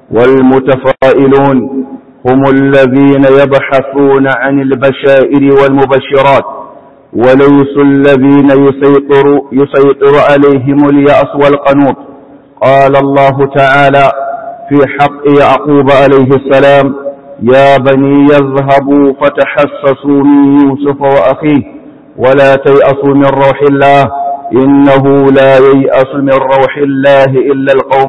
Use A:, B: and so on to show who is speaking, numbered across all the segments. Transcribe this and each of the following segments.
A: والمتفائلون هم الذين يبحثون عن البشائر والمبشرات وليسوا الذين يسيطر, يسيطر عليهم اليأس والقنوط قال الله تعالى في حق يعقوب عليه السلام يا بني يذهبوا فتحسسوا من يوسف وأخيه ولا تيأسوا من روح الله إنه لا ييأس من روح الله إلا القوم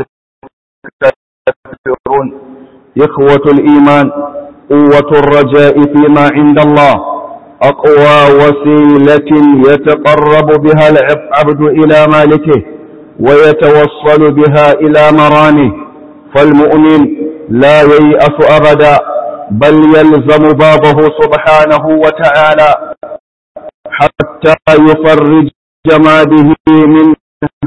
A: الكافرون إخوة الإيمان قوة الرجاء فيما عند الله أقوى وسيلة يتقرب بها العبد إلى مالكه ويتوصل بها إلى مرامه فالمؤمن لا ييأس أبدا بل يلزم بابه سبحانه وتعالى حتى يفرج ما به من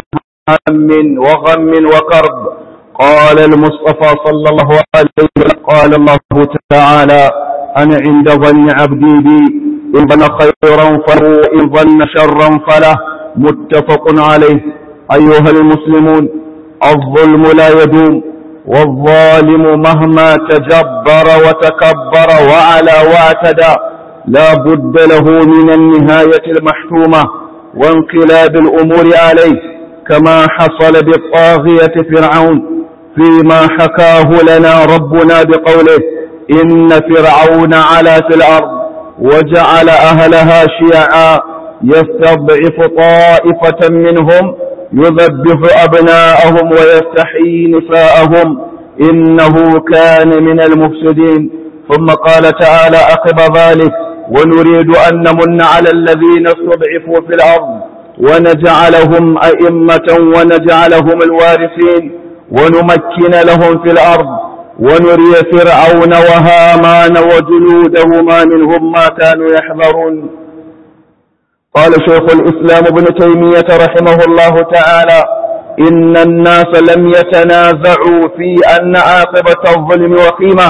A: هم وغم وكرب قال المصطفى صلى الله عليه وسلم قال الله تعالى أنا عند ظن عبدي بي إن ظن خيرا فهو إن ظن شرا فله متفق عليه أيها المسلمون الظلم لا يدوم والظالم مهما تجبر وتكبر وعلى واعتدى لا بد له من النهاية المحتومة وانقلاب الأمور عليه كما حصل بالطاغية فرعون فيما حكاه لنا ربنا بقوله إن فرعون علا في الأرض وجعل أهلها شيعا يستضعف طائفة منهم يذبح أبناءهم ويستحيي نساءهم إنه كان من المفسدين ثم قال تعالى أقب ذلك ونريد أن نمن على الذين استضعفوا في الأرض ونجعلهم أئمة ونجعلهم الوارثين ونمكن لهم في الأرض ونري فرعون وهامان وجنودهما منهم ما كانوا يحذرون قال شيخ الإسلام ابن تيمية رحمه الله تعالى إن الناس لم يتنازعوا في أن عاقبة الظلم وخيمة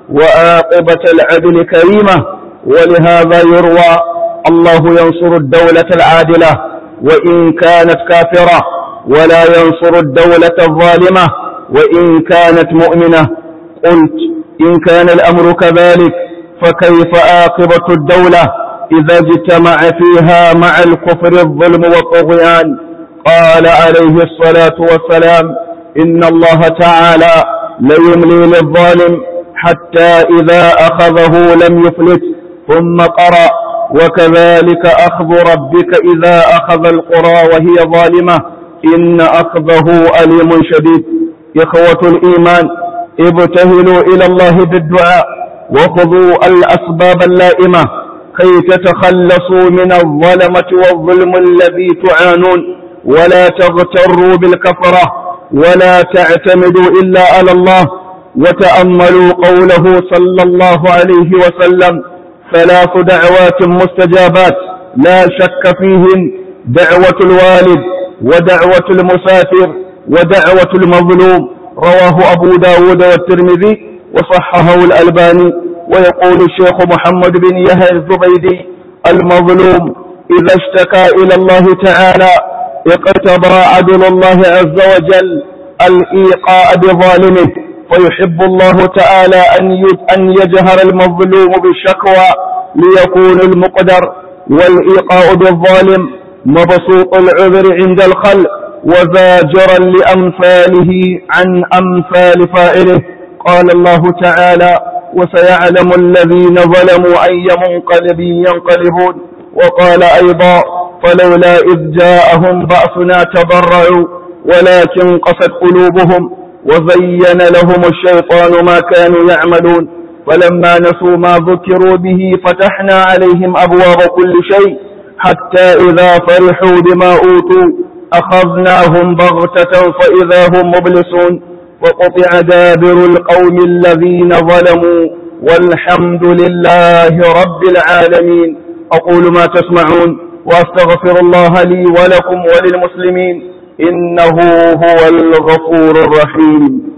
A: وعاقبة العدل كريمة ولهذا يروى الله ينصر الدولة العادلة وإن كانت كافرة ولا ينصر الدولة الظالمة وإن كانت مؤمنة قلت إن كان الأمر كذلك فكيف عاقبة الدولة إذا اجتمع فيها مع الكفر الظلم والطغيان قال عليه الصلاة والسلام إن الله تعالى ليملي للظالم حتى إذا أخذه لم يفلت ثم قرأ وكذلك أخذ ربك إذا أخذ القرى وهي ظالمة إن أخذه أليم شديد إخوة الإيمان ابتهلوا إلى الله بالدعاء وخذوا الأسباب اللائمة كي تتخلصوا من الظلمة والظلم الذي تعانون ولا تغتروا بالكفرة ولا تعتمدوا إلا على الله وتأملوا قوله صلى الله عليه وسلم ثلاث دعوات مستجابات لا شك فيهن دعوة الوالد ودعوة المسافر ودعوة المظلوم رواه أبو داود والترمذي وصححه الألباني ويقول الشيخ محمد بن يحيى الزبيدي المظلوم إذا اشتكى إلى الله تعالى اقتضى عدل الله عز وجل الإيقاء بظالمه فيحب الله تعالى أن يجهر المظلوم بالشكوى ليكون المقدر والإيقاء بالظالم مبسوط العذر عند الخلق وزاجرا لأمثاله عن أمثال فاعله قال الله تعالى وسيعلم الذين ظلموا أي منقلب ينقلبون وقال أيضا فلولا إذ جاءهم بأسنا تضرعوا ولكن قست قلوبهم وزين لهم الشيطان ما كانوا يعملون فلما نسوا ما ذكروا به فتحنا عليهم أبواب كل شيء حتى إذا فرحوا بما أوتوا أخذناهم بغتة فإذا هم مبلسون وقطع دابر القوم الذين ظلموا والحمد لله رب العالمين أقول ما تسمعون وأستغفر الله لي ولكم وللمسلمين إنه هو الغفور الرحيم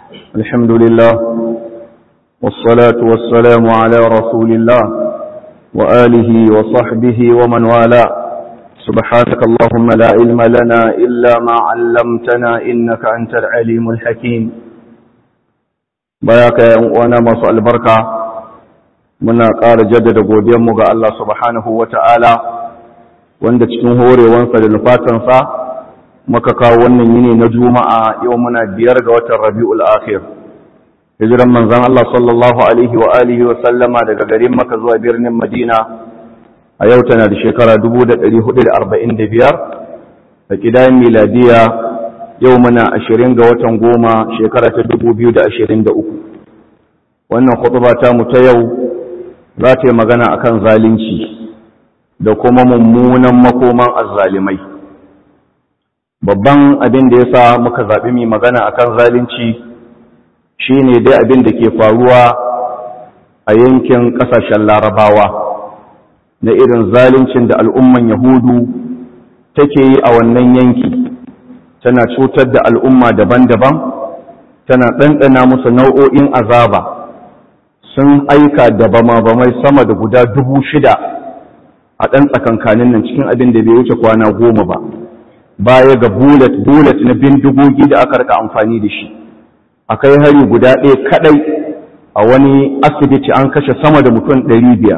A: الحمد لله والصلاة والسلام على رسول الله وآله وصحبه ومن والاه سبحانك اللهم لا علم لنا إلا ما علمتنا إنك أنت العليم الحكيم بياك وانا مصع البركة muna ƙara jaddada godiyanmu ga Allah subhanahu wa ta'ala wanda cikin horewansa da nufatansa muka kawo wannan yini na juma'a yau muna biyar ga watan rabi'ul akhir hijiran manzan Allah sallallahu alaihi wa alihi wa sallama daga garin maka zuwa birnin madina a yau tana da shekara 1445 da kidayen miladiya yau muna ashirin ga watan goma shekara ta 2023 wannan khutba ta mu ta yau za ta yi magana akan zalunci da kuma mummunan makoman azzalimai babban abin da ya sa muka zaɓi mai magana akan zalunci shine dai abin da ke faruwa a yankin ƙasashen larabawa na irin zaluncin da al'umman yahudu take yi a wannan yanki tana cutar da al'umma daban-daban tana ɗanɗana musu nau'o'in azaba sun aika da bama-bamai sama da guda dubu shida a ɗan tsakankanin nan cikin abin da bai wuce kwana goma ba baya ga bullet-bullet na bindigogi da aka rika amfani da shi akai hari guda ɗaya kaɗai a wani asibiti an kashe sama da mutum ɗari biyar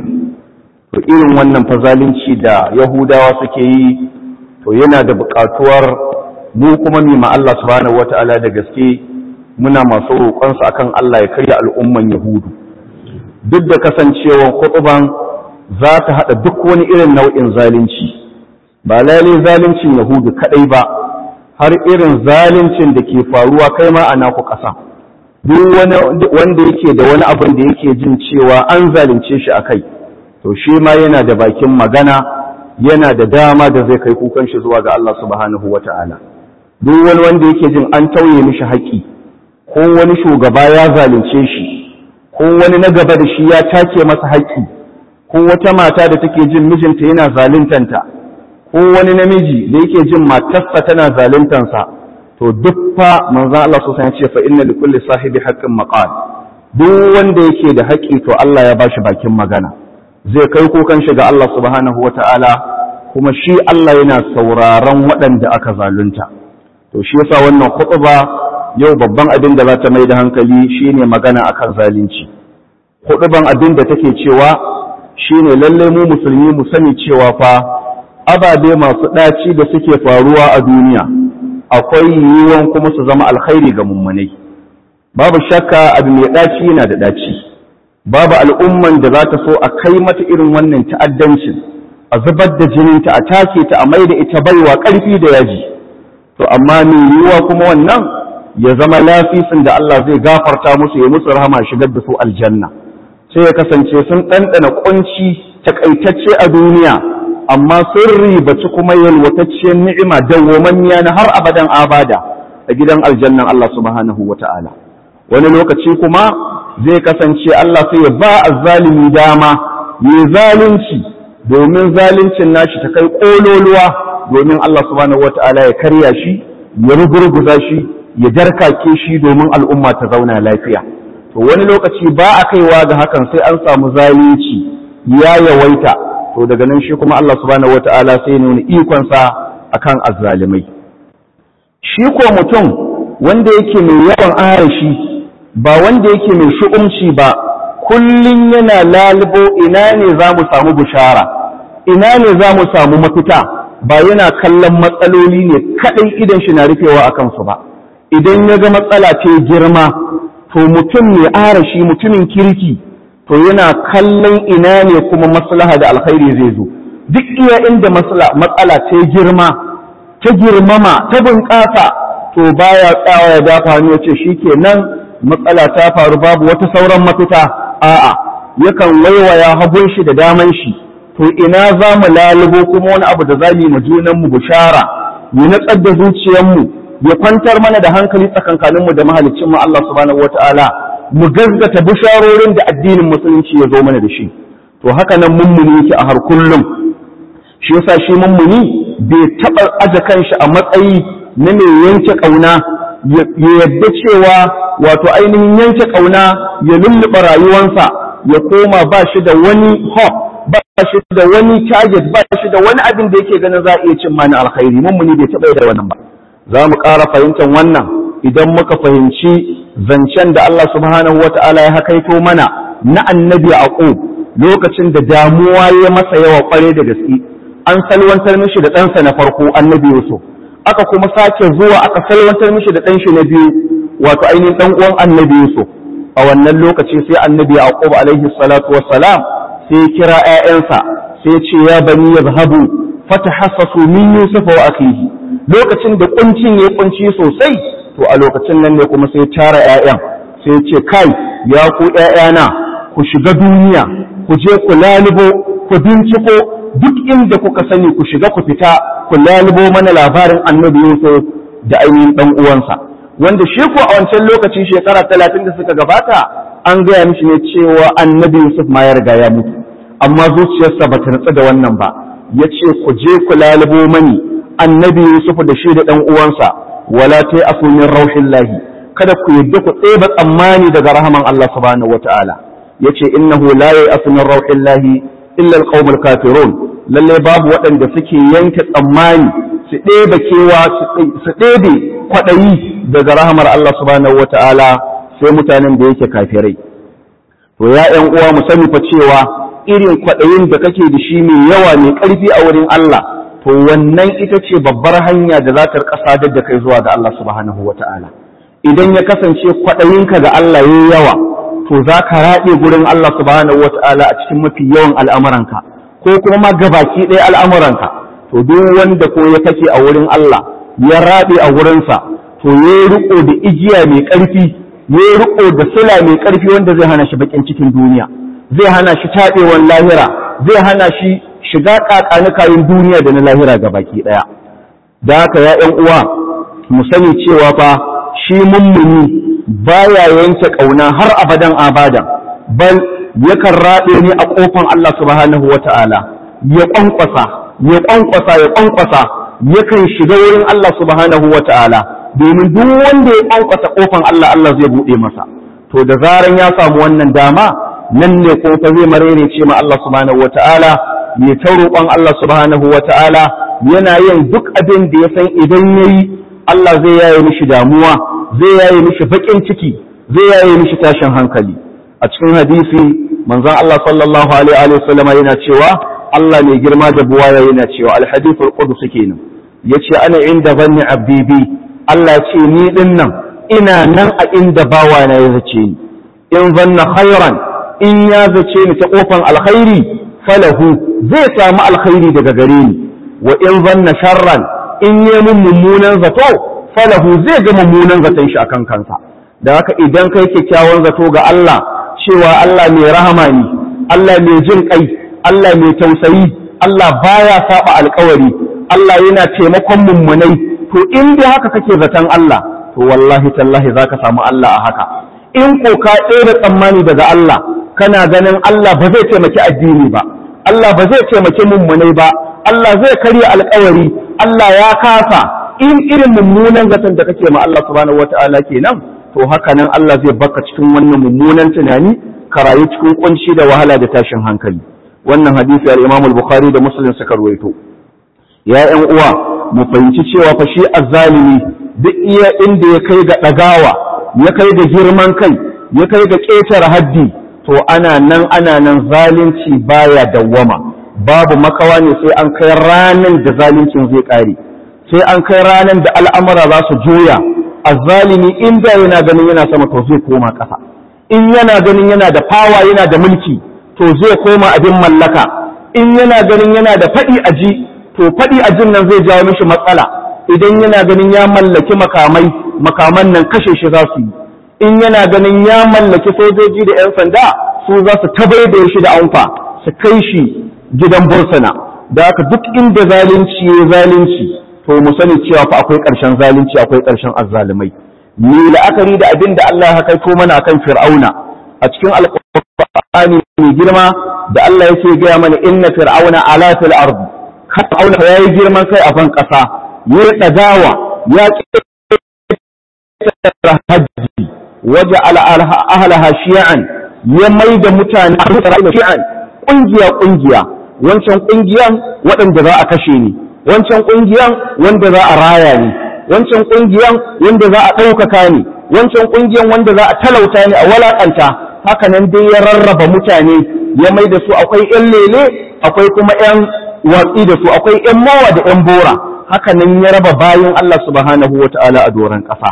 A: to irin wannan fazalinci da yahudawa suke yi to yana da buƙatuwar mu kuma mima Allah subhanahu wata'ala da gaske muna masu roƙonsa akan Allah ya karya al'umman yahudu duk da kasancewar kutuban za ta haɗa duk wani irin nau'in zalunci ba lalai zaluncin yahudu kaɗai ba har irin zaluncin da ke faruwa kai ma a naku ƙasa duk wanda yake da wani abin da yake jin cewa an zalunce shi a kai to shi ma yana da bakin magana yana da dama da zai kai kukan shi zuwa ga Allah subhanahu wa ta'ala duk wani wanda yake jin an tauye mishi haƙƙi ko wani shugaba ya zalunce shi ko wani na gaba da shi ya take masa haƙƙi ko wata mata da take jin mijinta yana zaluntanta ko wani namiji da yake jin matarsa tana zaluntansa to duk fa manzon Allah so ya ce fa inna likulli sahibi haqqin maqal duk wanda yake da haƙƙi to Allah ya bashi bakin magana zai kai kukan shi ga Allah subhanahu wata'ala kuma shi Allah yana sauraron waɗanda aka zalunta to shi yasa wannan khutba yau babban abin da za ta mai da hankali shine magana akan zalunci huduban abin da take cewa shine lalle mu musulmi mu sani cewa fa ababe masu ɗaci da suke faruwa a duniya akwai yiwuwan kuma su zama alkhairi ga mummunai babu shakka abu mai ɗaci yana da ɗaci babu al'umman da za ta so a kai mata irin wannan ta'addancin a zubar da jininta a take ta a mai da ita baiwa ƙarfi da yaji to amma mai yiwuwa kuma wannan ya zama lafisin da Allah zai gafarta musu ya musu rahama shigar da su aljanna sai ya kasance sun ɗanɗana ƙunci takaitacce a duniya amma sun ribaci kuma yalwatacciyar ni'ima dawwamammiya na har abadan abada a gidan aljannan Allah subhanahu wa ta'ala wani lokaci kuma zai kasance Allah sai ya ba azzalimi dama ya zalunci domin zaluncin nashi ta kai ƙololuwa domin Allah subhanahu wa ta'ala ya karya shi ya rugurguza shi ya jarkake shi domin al'umma ta zauna lafiya to wani lokaci ba a kaiwa ga hakan sai an samu zalunci ya yawaita to daga nan shi kuma Allah subhanahu wata'ala sai ya nuna ikonsa akan azzalimai shi ko mutum wanda yake mai yawan arashi ba wanda yake mai shu'umci ba kullun yana lalubo ina ne za mu samu bushara ina ne za mu samu mafita ba yana kallon matsaloli ne kaɗai idan shi na rufewa a kansu ba idan ya ga matsala ce girma to mutum mai arashi mutumin kirki to yana kallon ina ne kuma maslaha da alkhairi zai zo duk iya inda matsala ta girma ta girmama ta bunƙasa to baya tsawa ya dafa hannu ya ce shikenan matsala ta faru babu wata sauran mafita a'a yakan waiwaya hagun shi da daman shi to ina za mu lalubo kuma wani abu da za mu yi ma junanmu bushara mu natsar da zuciyarmu ya kwantar mana da hankali tsakankaninmu da mahaliccin mu Allah subhanahu wataala mu gazgata bisharorin da addinin musulunci ya zo mana da shi to haka nan mummuni yake a har kullum shi yasa shi mummuni bai taɓa aje kanshi a matsayi na mai yanke ƙauna ya yadda cewa wato ainihin yanke ƙauna ya lulluɓa rayuwansa ya koma ba shi da wani hope ba shi da wani target ba shi da wani abin da yake ganin za a iya cin mani alkhairi mummuni bai taɓa da wannan ba za mu ƙara fahimtar wannan idan muka fahimci zancen da Allah subhanahu wata'ala ya hakaito mana na annabi aqub lokacin da damuwa ya masa yawa kware da gaske an salwantar mishi da ɗansa na farko annabi yusuf aka kuma sake zuwa aka salwantar mishi da ɗanshi na biyu wato ainihin ɗan uwan annabi yusuf a wannan lokaci sai annabi yaqub alaihi salatu wassalam sai kira ƴaƴansa sai ce ya bani yazhabu fatahassasu min yusuf wa akhihi lokacin da kuncin ya kunci sosai to a lokacin nan ne kuma sai tara ƴaƴan sai ce kai ya ku ƴaƴana ku shiga duniya ku je ku lalubo ku binciko duk inda kuka sani ku shiga ku fita ku lalubo mana labarin annabi Yusuf da ainihin dan uwansa wanda shi ko a wancan lokaci shekara talatin da suka gabata an gaya mishi ne cewa annabi Yusuf ma ya riga ya mutu amma zuciyarsa ba ta nutsu da wannan ba ya ce ku je ku lalubo mani annabi Yusuf da shi da ɗan uwansa wala ta asu min rauhillahi kada ku yadda ku tseba tsammani daga rahaman Allah subhanahu wataala yace innahu la ya'asu min rauhillahi illa alqaumul kafirun lalle babu waɗanda suke yanke tsammani su ɗebe kewa su ɗebe kwaɗayi daga rahamar Allah subhanahu wataala sai mutanen da yake kafirai to ya ƴan uwa mu sani fa cewa irin kwaɗayin da kake da shi mai yawa mai ƙarfi a wurin Allah to wannan ita ce babbar hanya da za ta rika sadar da kai zuwa ga Allah subhanahu wataala idan ya kasance kwaɗayinka ga Allah yayi yawa to za ka raɗe gurin Allah subhanahu wata'ala a cikin mafi yawan al'amuranka ko kuma ma gabaki ɗaya al'amuranka to duk wanda ko ya kake a wurin Allah ya raɗe a wurinsa to ya riko da igiya mai ƙarfi ya riko da sila mai ƙarfi wanda zai hana shi bakin cikin duniya zai hana shi taɓewan lahira zai hana shi shiga ƙaƙanikayin duniya da na lahira gabaki ɗaya da haka ya ƴan uwa mu sani cewa fa shi mummuni baya yanke ƙauna har abadan abadan bal yakan raɗe ne a ƙofan Allah subhanahu wa ta'ala ya ƙwanƙwasa ya ƙwanƙwasa ya ƙwanƙwasa yakan shiga wurin Allah subhanahu wa ta'ala domin duk wanda ya ƙwanƙwasa ƙofan Allah Allah zai buɗe masa to da zaran ya samu wannan dama nan ne ko fa zai marere ce ma Allah subhanahu wa ta'ala ya ta roƙon Allah subhanahu wa ta'ala yana yin duk abin da ya san idan yayi Allah zai yaye mishi damuwa zai yaye mishi baƙin ciki zai yaye mishi tashin hankali a cikin hadisi manzon Allah sallallahu alaihi wa sallama yana cewa Allah mai girma da buwaya yana cewa alhadith alqudus kenan yace ana inda zanni abdi bi Allah ya ce ni din nan ina nan a inda bawa na ya zace ni in zanna khairan in ya zace ni ta kofan alkhairi falahu zai samu alkhairi daga gare ni wa in zanna sharran in yi mun mummunan zato falahu zai ga mummunan zaton shi akan kansa da haka idan kai kyakkyawan zato ga Allah cewa Allah mai rahama ne Allah mai jin kai Allah mai tausayi Allah baya saba alkawari Allah yana taimakon mummunai to in dai haka kake zaton Allah to wallahi tallahi zaka samu Allah a haka in ko ka tsere tsammani daga Allah kana ganin Allah ba zai taimaki addini ba Allah ba zai taimaki mummunai ba Allah zai karya alkawari Allah ya kasa in irin mummunan zaton da kake ma Allah subhanahu wataala kenan to haka nan Allah zai baka cikin wannan mummunan tunani ka rayu cikin kunci da wahala da tashin hankali wannan hadisi al-Imam al-Bukhari da Muslim suka ruwaito ya ƴan uwa mu fahimci cewa fa shi azzalimi duk iya inda ya kai ga dagawa ya kai ga girman kai ya kai ga ƙetare haddi to ana nan ana nan zalunci baya dawwama babu makawa ne sai an kai ranan da zaluncin zai ƙare sai an kai ranan da al'amura za su juya azzalimi in da yana ganin yana sama to zai koma ƙasa in yana ganin yana da fawa yana da mulki to zai koma abin mallaka in yana ganin yana da faɗi a ji to faɗi a jin nan zai jawo mishi matsala idan yana ganin ya mallaki makamai makaman nan kashe shi za su yi in yana ganin ya mallaki sojoji da 'yan sanda su za su tabaibaye shi da amfa su kai shi gidan bursuna da haka duk inda zalunci ya zalunci to mu sani cewa fa akwai ƙarshen zalunci akwai ƙarshen azzalumai ni la'akari da abin da Allah ya kaito mana akan fir'auna a cikin alƙur'ani mai girma da Allah yake gaya mana inna fir'auna ala fil ardi fir'auna ya yi girman kai a ban ƙasa ya yi ɗagawa ya hajji waje ahalaha shi'an ya mai da mutane a Isra'ila shi'an ƙungiya ƙungiya wancan ƙungiyan waɗanda za a kashe ni wancan ƙungiyan wanda za a raya ni wancan ƙungiyan wanda za a ɗaukaka ni wancan ƙungiyan wanda za a talauta ni a walaƙanta haka nan dai ya rarraba mutane ya mai da su akwai ƴan lele akwai kuma ƴan watsi da su akwai ƴan mowa da ƴan bora haka nan ya raba bayan Allah subhanahu wa ta'ala a doron ƙasa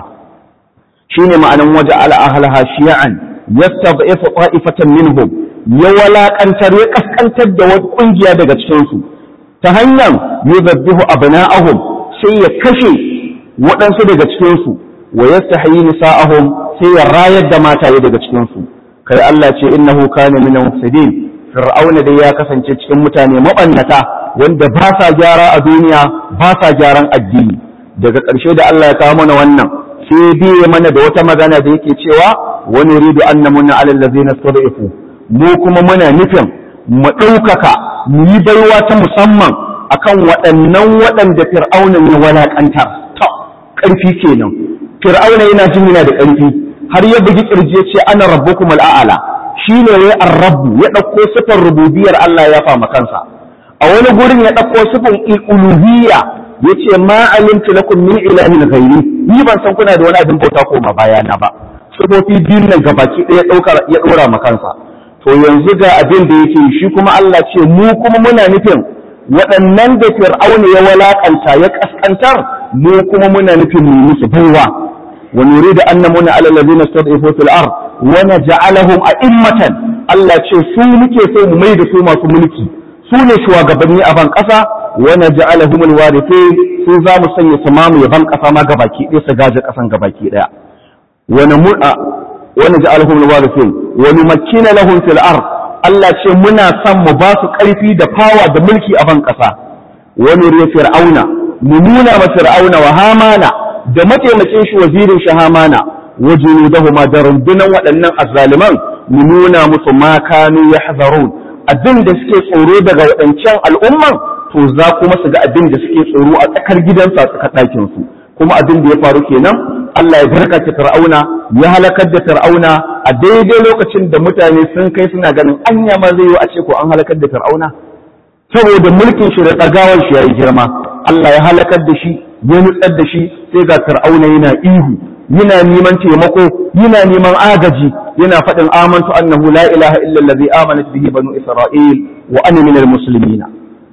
A: shine ma'anan waje al'ahalha shi'an yastad'ifu ta'ifatan minhum ya walakantar ya kaskantar da wata kungiya daga cikin su ta hanyar yuzabbihu abna'ahum sai ya kashe waɗansu daga cikin su wa yastahyi nisa'ahum sai ya rayar da mataye daga cikin su kai Allah ce innahu kana min mufsidin fir'auna dai ya kasance cikin mutane mabannata wanda ba sa gyara a duniya ba sa gyaran addini daga ƙarshe da Allah ya kawo mana wannan sai biye mana da wata magana da yake cewa wani ridu an namuna alal ladzina stadifu mu kuma muna nufin mu ɗaukaka mu yi baiwa ta musamman akan waɗannan waɗanda fir'auna ya walaƙantar ta ƙarfi kenan fir'auna yana jin yana da ƙarfi har ya bugi ƙirji ya ce ana rabbukum al'ala shine wai ar-rabbu ya ɗauko sifar rububiyar Allah ya fama kansa a wani gurin ya ɗauko sifar uluhiyya yace ma alimtu lakum min ilahin ghairi ni ban san kuna da wani abin bauta koma bayana ba sifofi biyun nan gabaki ɗaya ɗaukar ya ɗora ma kansa to yanzu ga abin da yake shi kuma Allah ce mu kuma muna nufin waɗannan da fir'auna ya walakanta ya kaskantar mu kuma muna nufin mu musu baiwa wa nuridu an namuna ala allazina istad'ifu fil ard wa naj'alahum a'immatan Allah ce su muke so mu mai da su masu mulki su ne shugabanni a ban ƙasa wani ja'alahum alwarithin su za mu sanya su mamu yaban ƙasa ma gabaki ɗaya su gaje ƙasan gabaki ɗaya wani mur'a wani ja'alahum alwarithin wani makina lahum fil ard Allah ce muna son mu ba su ƙarfi da fawa da mulki a ban ƙasa wani riya fir'auna mu nuna ma fir'auna wa hamana da mataimakin shi wazirin shi hamana wa junudahuma da rundunan waɗannan azzaliman mu nuna musu ma kanu yahzarun abin da suke tsoro daga waɗancan al'umman to za kuma su ga abin da suke tsoro a tsakar gidansu a tsakar ɗakin su kuma abin da ya faru kenan Allah ya barkace Fir'auna ya halakar da Fir'auna a daidai lokacin da mutane sun kai suna ganin anya ma zai yi a ce ko an halakar da Fir'auna saboda mulkin shi da tsagawar shi yayi girma Allah ya halakar da shi ya nutsar da shi sai ga Fir'auna yana ihu yana neman taimako yana neman agaji yana faɗin amantu annahu la ilaha illa allazi amanat bihi banu isra'il wa ana minal muslimina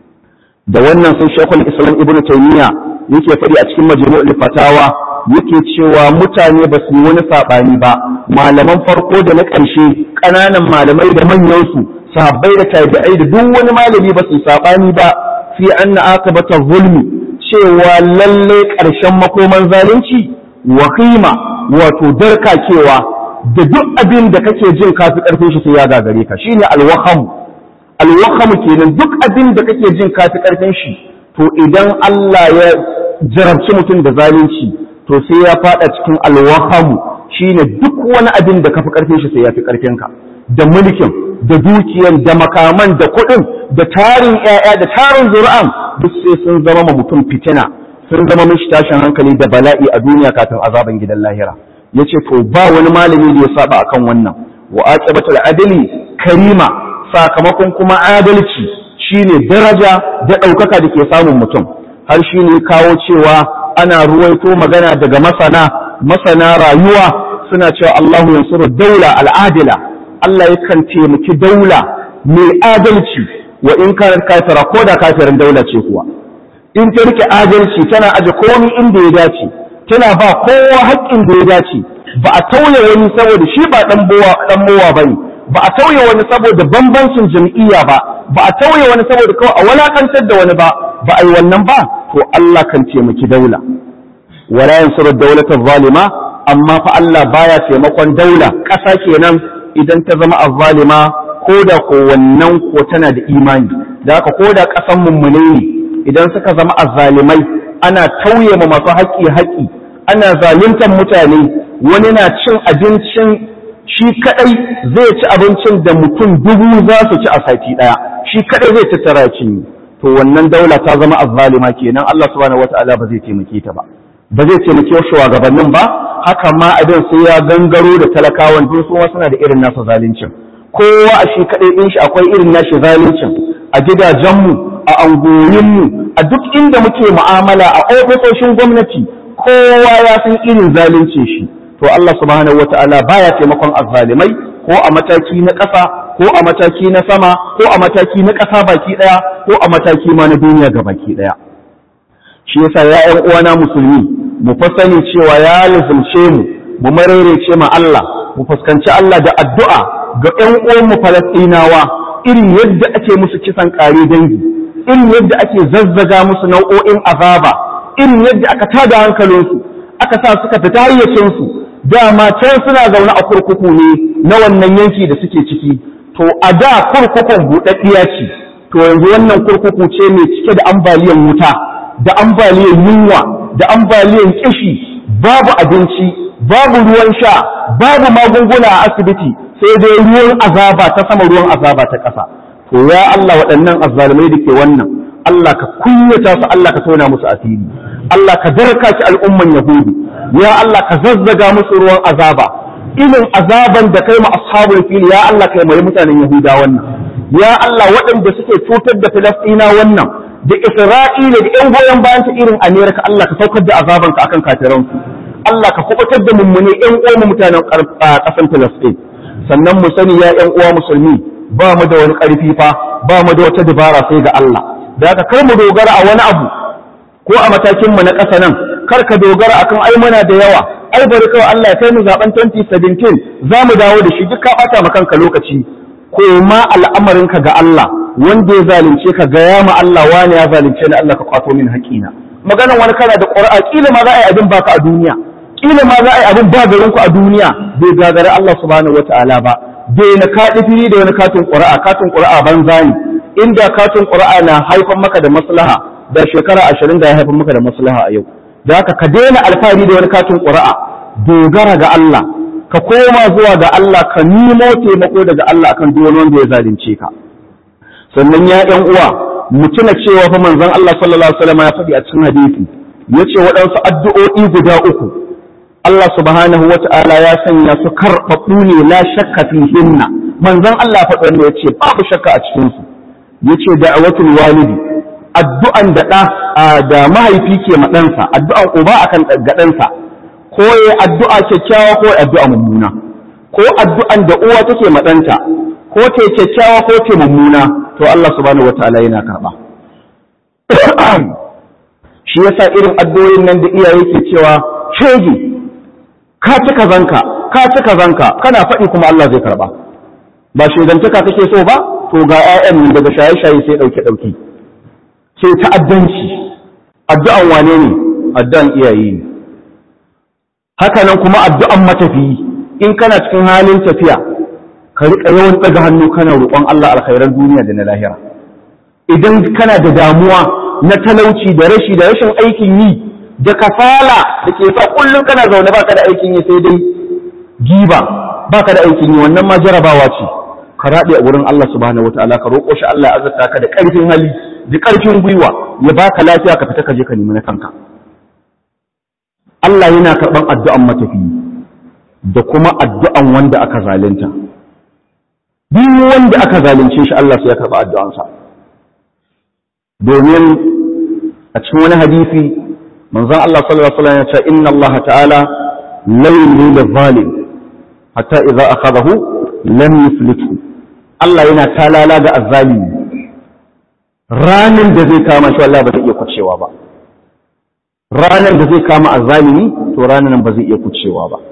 A: da wannan sai shekul islam ibn taymiya yake faɗi a cikin majmu'ul fatawa yake cewa mutane ba su yi wani saɓani ba malaman farko da na ƙarshe ƙananan malamai da manyan su sahabbai da tabi'ai da duk wani malami ba su saɓani ba fi anna akabata zulmi cewa lalle ƙarshen makoman zalunci wahima wato darkakewa da duk abin da kake jin kafi ƙarfin shi sai ya gagare ka shine alwaham alwaham kenan duk abin da kake jin kafi ƙarfin shi to idan Allah ya jarabci mutum da zalunci to sai ya fada cikin alwahamu shine duk wani abin da kafi karfin shi sai ya fi karfin ka da mulkin da dukiyan da makaman da kuɗin da tarin ƴaƴa da tarin zuri'an duk sai sun zama ma mutum fitina sun zama mishi tashin hankali da bala'i a duniya kafin azaban gidan lahira yace to ba wani malami da ya saba akan wannan wa aqibatul adli karima sakamakon kuma adalci shine daraja da ɗaukaka da ke samun mutum har shine kawo cewa ana ruwaito magana daga masana masana rayuwa suna cewa Allahu yansuru daula al'adila Allah yakan taimaki daula mai adalci wa in kana kafira ko da kafirin daula ce kuwa in ta rike adalci tana aje komai inda ya dace tana ba kowa haƙƙin da ya dace ba a tauye wani saboda shi ba dan bowa dan mowa bane ba a tauye wani saboda bambancin jam'iyya ba ba a tauye wani saboda kawai a walakantar da wani ba ba a yi wannan ba to Allah kan taimaki daula wala yansuru dawlatal zalima amma fa Allah baya taimakon daula ƙasa kenan idan ta zama azzalima ko da ko wannan ko tana da imani da haka ko da ƙasan mummune ne idan suka zama azzalimai ana tauye ma masu haƙƙi haƙƙi ana zaluntar mutane wani na cin abincin shi kadai zai ci abincin da mutum dubu za su ci a sati daya shi kadai zai tattara cinye to wannan daula ta zama azzalima kenan Allah subhanahu wataala ba zai taimake ta ba ba zai taimake shugabannin ba haka ma abin sai ya gangaro da talakawan duk su suna da irin nasa zaluncin kowa a shi kaɗai ɗin shi akwai irin nashi zaluncin a gidajenmu a angoyinmu a duk inda muke mu'amala a ofisoshin gwamnati kowa ya san irin zaluncin shi to Allah subhanahu wata'ala baya taimakon azzalimai ko a mataki na ƙasa ko a mataki na sama ko a mataki na ƙasa baki ɗaya ko a mataki ma na duniya ga baki ɗaya shi yasa ya ƴan uwana musulmi mu fa sani cewa ya lazumce mu mu marerece ma Allah mu fuskanci Allah da addu'a ga ƴan uwan mu Falastinawa irin yadda ake musu kisan ƙare dangi irin yadda ake zazzaga musu nau'o'in azaba irin yadda aka tada hankalinsu aka sa suka fita hayyacinsu dama can suna zaune a kurkuku ne na wannan yanki da suke ciki to a da kurkukun buɗaɗɗiya ce to yanzu wannan kurkuku ce mai cike da ambaliyan wuta da ambaliyan yunwa da ambaliyan kishi babu abinci babu ruwan sha babu magunguna a asibiti sai dai ruwan azaba ta sama ruwan azaba ta ƙasa to ya Allah waɗannan azzalumai da ke wannan Allah ka kunyata su Allah ka tona musu asiri Allah ka darka ki al'umman yahudu ya Allah ka zazzaga musu ruwan azaba irin azaban da kai ma ashabul fili ya Allah kai mai mutanen yahuda wannan ya Allah waɗanda suke cutar da filastina wannan da isra'ila da yan goyon bayan ta irin amerika Allah ka saukar da azabanka akan kafiransu Allah ka kubutar da mummune yan uwan mutanen ƙasan filastin sannan mu sani ya yan uwa musulmi ba mu da wani ƙarfi fa ba mu da wata dabara sai ga Allah da haka kar mu dogara a wani abu ko a matakin mu na ƙasa nan kar ka dogara akan ai muna da yawa ai bari kawai Allah ya kai mu zaben 2017 za mu dawo da shi duk ka bata ma kanka lokaci ko ma al'amarinka ga Allah wanda ya zalunce ka ga ya ma Allah wani ya zalunce ni Allah ka kwato min haƙina maganan wani kana da ƙura'a kila ma za a yi abin baka a duniya kila ma za a yi abin ba garin ku a duniya bai gagari Allah subhanahu wataala ba bai na kaɗi fili da wani katin ƙura'a katin ƙura'a banza ne inda katin ƙura'a na haifar maka da maslaha da shekara ashirin da ya haifar maka da maslaha a yau da haka ka daina alfahari da wani katin ƙura'a dogara ga Allah ka koma zuwa ga Allah ka nemo taimako daga Allah akan duk wani wanda ya zalunce ka sannan ya ɗan uwa mu tuna cewa fa manzon Allah sallallahu alaihi wasallam ya faɗi a cikin hadisi yace waɗansu addu'o'i guda uku Allah subhanahu wata'ala ya sanya su karɓaɓɓu ne la shakka fihinna manzon Allah faɗi wanda yace babu shakka a cikin su yace da'watul walidi addu'an da ɗa da mahaifi ke ma ɗansa addu'an uba akan ga ɗansa ko ya addu'a kyakkyawa ko addu'a mummuna ko addu'an da uwa take ma ɗanta ko ta kyakkyawa ko ta mummuna to Allah subhanahu wataala yana karɓa shi yasa irin addu'o'in nan da iyaye ke cewa shege ka ci kazanka ka ci kazanka kana faɗi kuma Allah zai karɓa ba shegantaka kake so ba to ga 'ya'yan daga shaye-shaye sai ɗauke ɗauke sai ta'addanci addu'an wane ne addu'an iyaye ne haka nan kuma addu'an matafiyi in kana cikin halin tafiya ka riƙa yawan ɗaga hannu kana roƙon Allah alkhairan duniya da na lahira idan kana da damuwa na talauci da rashi da rashin aikin yi da kasala da ke sa kullum kana zaune baka da aikin yi sai dai giba baka da aikin yi wannan ma jarabawa ce ka raɗe a wurin Allah subhanahu wataala ka roƙo shi Allah ya azurta ka da ƙarfin hali da ƙarfin gwiwa ya baka lafiya ka fita ka je ka nemi na kanka Allah yana karɓan addu'an matafiyi da kuma addu'an wanda aka zalunta duk wanda aka zalunce shi Allah sai ya karɓa addu'ansa domin a cikin wani hadisi manzon Allah sallallahu alaihi wasallam ya ce inna Allah ta'ala la yumli zalim hatta idza akhadahu lam yuflithu Allah yana talala ga azzalimi ranan da zai kama shi Allah ba zai iya kucewa ba ranan da zai kama azzalimi to ranan ba zai iya kucewa ba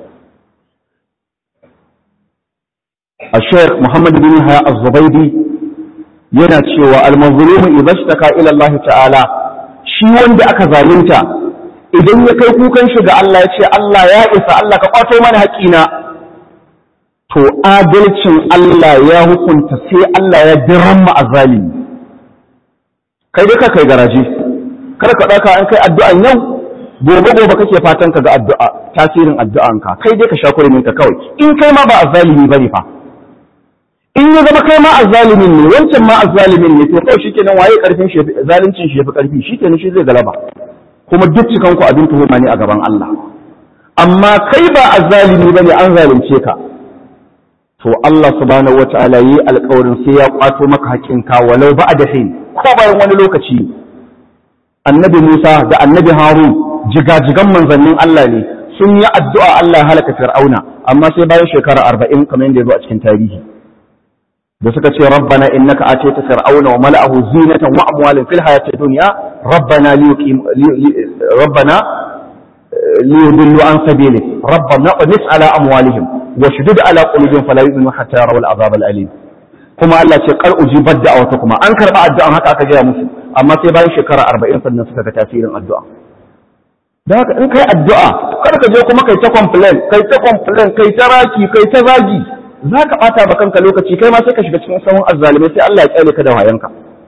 A: الشيخ محمد بن هيا الزبيدي yana cewa almazlumu idza ishtaka ila Allah ta'ala shi wanda aka zalunta idan ya kai kukan shi ga Allah ya ce Allah ya isa Allah ka kwato mana haƙina to adalcin Allah ya hukunta sai Allah ya diramma azalimi kai dai ka kai garaje kar ka dauka an kai addu'an yau gobe gobe kake fatan ka ga addu'a tasirin addu'anka kai dai ka sha kurumin ka kawai in kai ma ba azalimi bane fa in ya zama kai ma azzalimin ne wancan ma azzalimin ne to kawai shikenan waye karfin shi zalincin shi yafi karfi shikenan shi zai galaba kuma duk cikan ku abin tuhuma ne a gaban Allah amma kai ba azzalimi bane an zalunce ka to Allah subhanahu wataala yi alƙawarin sai ya kwato maka haƙƙinka walau ba da hin ko bayan wani lokaci annabi Musa da annabi Harun jigajigan manzannin Allah ne sun yi addu'a Allah halaka Fir'auna amma sai bayan shekara arba'in kamar yadda ya zo a cikin tarihi da suka ce rabbana innaka atayta fir'auna wa mala'ahu zinatan wa amwalan fil hayati dunya rabbana liyuqim rabbana liyudillu an sabilik rabbana qnis ala amwalihim wa shudud ala qulubihim fala yu'minu hatta yarawul azab al alim kuma Allah ce qal ujibat da'awata kuma an karba addu'an haka aka gaya musu amma sai bayan shekara 40 sannan suka ga tasirin addu'a da haka in kai addu'a kar ka je kuma kai ta complain kai ta complain kai ta raki kai ta zagi za ka ɓata ba kanka lokaci kai ma sai ka shiga cikin sahun azzalimai sai Allah ya kyale ka da wayanka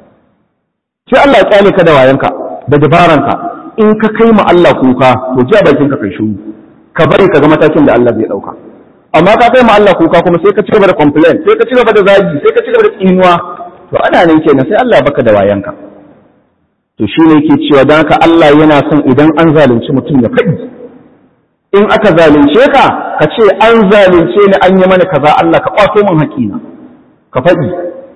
A: sai Allah ya kyale ka da wayanka da dabaranka in ka kai ma Allah kuka to ji a bakin ka kai shiru ka bari ka ga matakin da Allah zai dauka amma ka kai ma Allah kuka kuma sai ka ci gaba da complain sai ka ci gaba da zagi sai ka ci gaba da tsinuwa to ana nan kenan sai Allah ya baka da wayanka to shine yake cewa dan haka Allah yana son idan an zalunci mutum ya faɗi in aka zalunce ka ka ce an zalunce ni an yi mana kaza Allah ka kwato min haƙina ka faɗi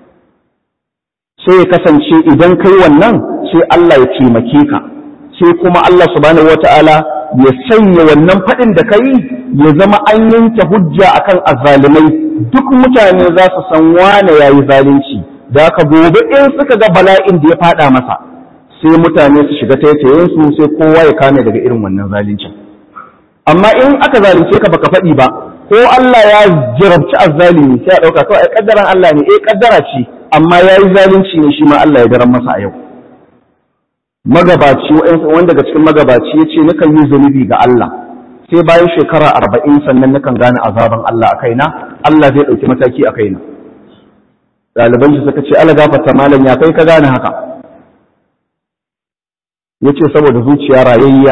A: sai ya kasance idan kai wannan sai Allah ya taimake ka sai kuma Allah subhanahu wata'ala ya sanya wannan faɗin da kai ya zama an yanke hujja akan azzalimai duk mutane za su san wane yayi zalunci da haka gobe in suka ga bala'in da ya faɗa masa sai mutane su shiga taitayen su sai kowa ya kame daga irin wannan zaluncin amma in aka zalunce ka baka faɗi ba ko Allah ya jarabci azzalimi sai a ɗauka kawai ai kaddaran Allah ne eh kaddara ce amma ya yi zalunci ne shi ma Allah ya daren masa a yau magabaci wanda daga cikin magabaci ya ce nakan yi zunubi ga Allah sai bayan shekara arba'in sannan nakan gane azaban Allah a kaina Allah zai ɗauki mataki a kaina ɗaliban shi suka ce ala gafarta malam ya kai ka gane haka ya ce saboda zuciya rayayya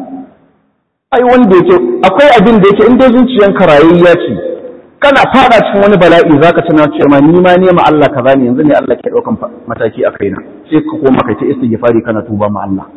A: ai wanda yake akwai abin da yake in dai zuciyanka rayayya ce kana fada cikin wani bala'i zaka tana cewa ni ma nema Allah kaza ne yanzu ne Allah ke daukan mataki a kaina sai ka koma kai ta istighfari kana tuba ma Allah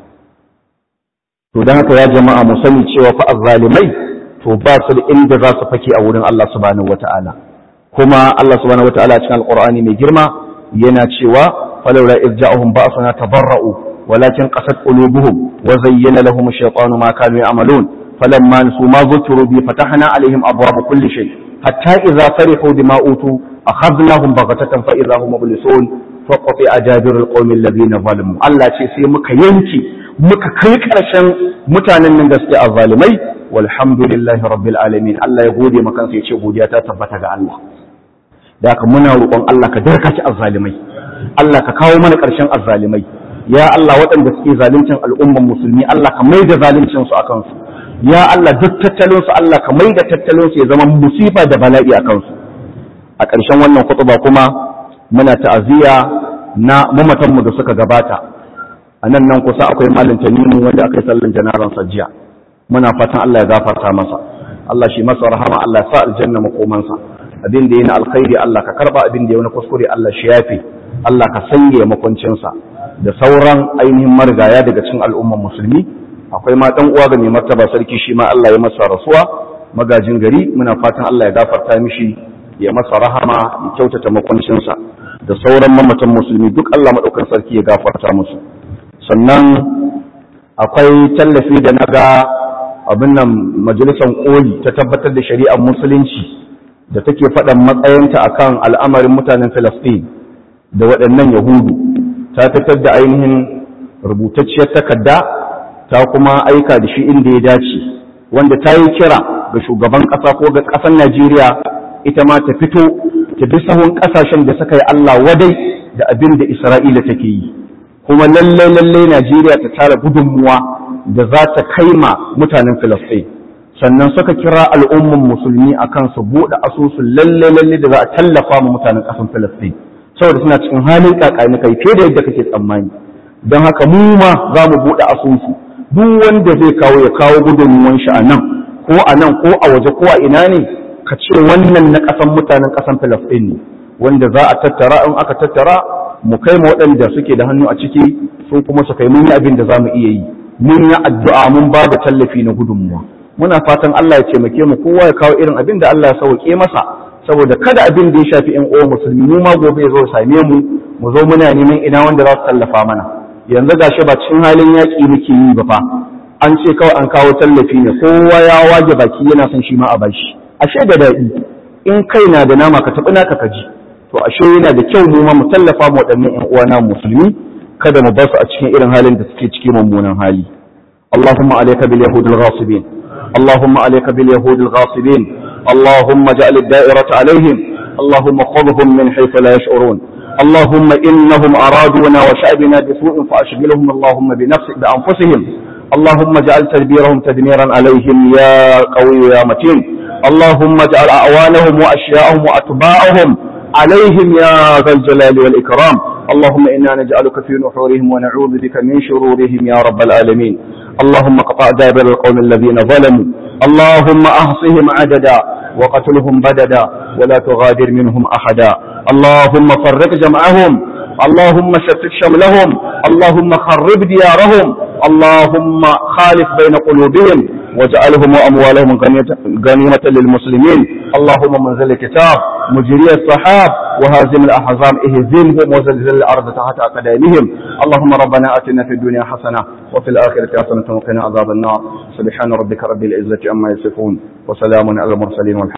A: to dan haka ya jama'a mu sani cewa fa azzalimai to ba su da inda za su fake a wurin Allah subhanahu wataala kuma Allah subhanahu wataala cikin alqur'ani mai girma yana cewa falawla irja'uhum ba'sana tabarra'u walakin qasat qulubuhum wa zayyana lahum ash-shaytanu ma kanu ya'malun فلما نسوا ما ذكروا به فتحنا عليهم أبواب كل شيء حتى إذا فرحوا بما أوتوا أخذناهم بغتة فإذا هم مبلسون فقطع جابر القوم الذين ظلموا الله شيء سي مكا ينكي مكا كيك علشان متانا من دستي الظالمي والحمد لله رب العالمين الله يقول مكان سيشي بودياتا تبتغى الله ذاك منا روƙon Allah ka darkaci azzalimai Allah ka kawo mana ƙarshen azzalimai ya Allah waɗanda suke zaluncin al'umman musulmi Allah ka mai da zaluncin su akan su ya Allah duk tattalinsu Allah ka mai da tattalinsu ya zama musifa da bala'i a kansu a ƙarshen wannan kutuba kuma muna ta'aziyya na mamatanmu da suka gabata a nan nan kusa akwai malin tanimu wanda aka yi sallan janaran sajjiya muna fatan Allah ya gafarta masa Allah shi masa rahama Allah ya sa aljanna makomansa abin da yana alkhairi Allah ka karba abin da ya wani kuskure Allah shi yafe Allah ka sanya makwancinsa da sauran ainihin marigaya daga cikin al'umman musulmi akwai ma dan uwa ga mai martaba sarki shi ma Allah ya masa rasuwa magajin gari muna fatan Allah ya gafarta mishi ya masa rahama ya kyautata makwancinsa da sauran mamatan musulmi duk Allah madaukan sarki ya gafarta musu sannan akwai tallafi da naga abin nan majalisar koli ta tabbatar da shari'ar musulunci da take faɗan matsayinta akan al'amarin mutanen Filistin da waɗannan Yahudu ta fitar da ainihin rubutacciyar takarda ta kuma aika da shi inda ya dace wanda ta yi kira ga shugaban ƙasa ko ga ƙasar Najeriya ita ma ta fito ta bi sahun ƙasashen da suka yi Allah wadai da abin da Isra'ila take yi kuma lallai lallai Najeriya ta tara gudunmuwa da za ta kai ma mutanen Filistin sannan suka kira al'umman musulmi akan su buɗe asusun lallai lallai da za a tallafa ma mutanen ƙasar Filistin saboda suna cikin halin kakani kai fiye da yadda kake tsammani don haka mu ma za mu buɗe asusu duk wanda zai kawo ya kawo gudunmuwan shi a nan ko a nan ko a waje ko a ina ne ka ce wannan na ƙasan mutanen ƙasan Filistin ne wanda za a tattara in aka tattara mu kai ma waɗanda suke da hannu a ciki su kuma su kai mun yi abin da za mu iya yi mun yi addu'a mun ba da tallafi na gudunmuwa muna fatan Allah ya taimake mu kowa ya kawo irin abin da Allah ya sauke masa saboda kada abin da ya shafi ƴan uwan musulmi mu ma gobe ya zo same mu mu zo muna neman ina wanda za su tallafa mana yanzu gashi ba cikin halin yaƙi muke yi ba fa an ce kawai an kawo tallafi ne kowa ya wage baki yana son shi ma a bashi ashe da daɗi in kai na da nama ka taɓi naka ka ji to ashe yana da kyau mu ma mu tallafa mu waɗannan ƴan uwana musulmi kada mu bar su a cikin irin halin da suke cikin mummunan hali اللهم عليك باليهود الغاصبين اللهم عليك باليهود الغاصبين اللهم اجعل الدائرة عليهم اللهم خذهم من حيث لا يشعرون اللهم إنهم أرادونا وشعبنا بسوء فأشغلهم اللهم بنفس بأنفسهم اللهم اجعل تدبيرهم تدميرا عليهم يا قوي يا متين اللهم اجعل أعوانهم وأشياءهم وأتباعهم عليهم يا ذا الجلال والإكرام اللهم إنا نجعلك في نحورهم ونعوذ بك من شرورهم يا رب العالمين اللهم قطع دابر القوم الذين ظلموا اللهم أحصهم عددا وقتلهم بددا ولا تغادر منهم أحدا اللهم فرق جمعهم اللهم شتت شملهم اللهم خرب ديارهم اللهم خالف بين قلوبهم واجعلهم وأموالهم غنيمة للمسلمين اللهم منزل الكتاب مجري الصحاب وهازم الأحزاب اهزمهم وزلزل الأرض تحت أقدامهم اللهم ربنا أتنا في الدنيا حسنة وفي الآخرة حسنة وقنا عذاب النار سبحان ربك رب العزة عما يصفون وسلام على المرسلين والحمد